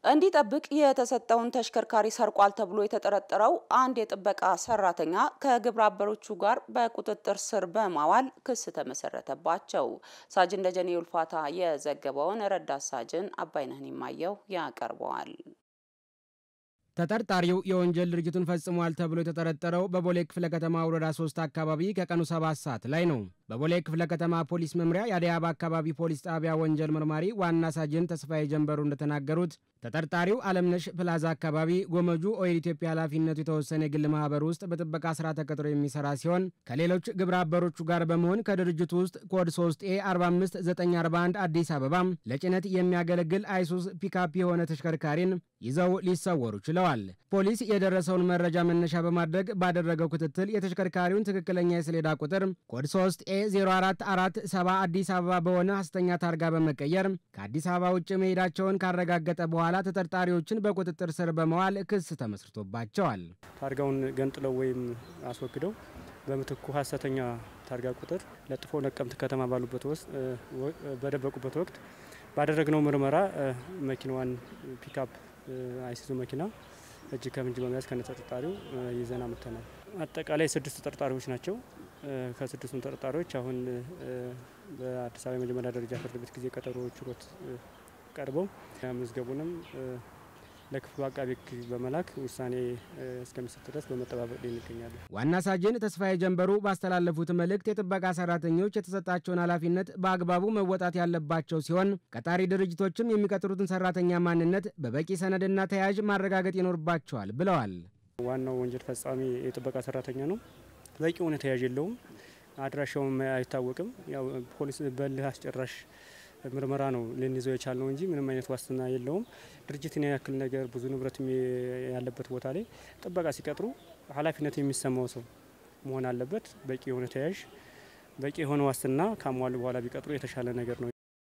እንዲጠብቅ የተሰጠውን ተሽከርካሪ ሰርቋል ተብሎ የተጠረጠረው አንድ የጥበቃ ሰራተኛ ከግብረ አበሮቹ ጋር በቁጥጥር ስር በማዋል ክስ ተመሰረተባቸው። ሳጅን ደጀኔ ውልፋታ የዘገበውን ረዳት ሳጅን አባይነህን የማየው ያቀርበዋል። ተጠርጣሪው የወንጀል ድርጊቱን ፈጽሟል ተብሎ የተጠረጠረው በቦሌ ክፍለ ከተማ ወረዳ ሶስት አካባቢ ከቀኑ ሰባት ሰዓት ላይ ነው። በቦሌ ክፍለ ከተማ ፖሊስ መምሪያ የአዲስ አበባ አካባቢ ፖሊስ ጣቢያ ወንጀል መርማሪ ዋና ሳጅን ተስፋዬ ጀንበሩ እንደተናገሩት ተጠርጣሪው አለምነሽ ፕላዛ አካባቢ ጎመጁ ኦይል ኢትዮጵያ ኃላፊነቱ የተወሰነ የግል ማህበር ውስጥ በጥበቃ ስራ ተቀጥሮ የሚሰራ ሲሆን ከሌሎች ግብረ አበሮቹ ጋር በመሆን ከድርጅቱ ውስጥ ኮድ 3 ኤ 45941 አዲስ አበባ ለጭነት የሚያገለግል አይሱስ ፒካፕ የሆነ ተሽከርካሪን ይዘው ሊሰወሩ ችለዋል። ፖሊስ የደረሰውን መረጃ መነሻ በማድረግ ባደረገው ክትትል የተሽከርካሪውን ትክክለኛ የሰሌዳ ቁጥር ኮድ 3 ኤ 0447 አዲስ አበባ በሆነ ሐሰተኛ ታርጋ በመቀየር ከአዲስ አበባ ውጭ መሄዳቸውን ካረጋገጠ በኋላ ተጠርጣሪዎችን በቁጥጥር ስር በመዋል ክስ ተመስርቶባቸዋል። ታርጋውን ገንጥለው ወይም አስወግደው በምትኩ ሐሰተኛ ታርጋ ቁጥር ለጥፎ ነቀምት ከተማ ባሉበት ውስጥ በደበቁበት ወቅት ባደረግነው ምርመራ መኪናዋን ፒካፕ አይሱዙ መኪና እጅ ከምንጅ በመያዝ ከነ ተጠርጣሪው ይዘን አምጥተናል። አጠቃላይ ስድስት ተጠርጣሪዎች ናቸው። ከስድስቱም ተጠርጣሪዎች አሁን በአዲስ አበባ የመጀመሪያ ደረጃ ፍርድ ቤት ጊዜ ቀጠሮ ችሎት ቀርበው መዝገቡንም ለክፍሉ አቃቤ ሕግ በመላክ ውሳኔ እስከሚሰጥ ድረስ በመጠባበቅ ላይ እንገኛለን። ዋና ሳጅን ተስፋዬ ጀንበሩ ባስተላለፉት መልእክት የጥበቃ ሰራተኞች የተሰጣቸውን ኃላፊነት በአግባቡ መወጣት ያለባቸው ሲሆን ቀጣሪ ድርጅቶችም የሚቀጥሩትን ሰራተኛ ማንነት በበቂ ሰነድና ተያያዥ ማረጋገጥ ይኖርባቸዋል ብለዋል። ዋናው ወንጀል ፈጻሚ የጥበቃ ሰራተኛ ነው። በቂ የሆነ ተያያዥ የለውም። አድራሻውም አይታወቅም። ያው ፖሊስ በልህ አስጨራሽ ምርመራ ነው ልንይዘው የቻልነው እንጂ ምንም አይነት ዋስትና የለውም። ድርጅትን ያክል ነገር ብዙ ንብረት ያለበት ቦታ ላይ ጥበቃ ሲቀጥሩ ኃላፊነት የሚሰማው ሰው መሆን አለበት። በቂ የሆነ ተያዥ፣ በቂ የሆነ ዋስትና ካሟሉ በኋላ ቢቀጥሩ የተሻለ ነገር ነው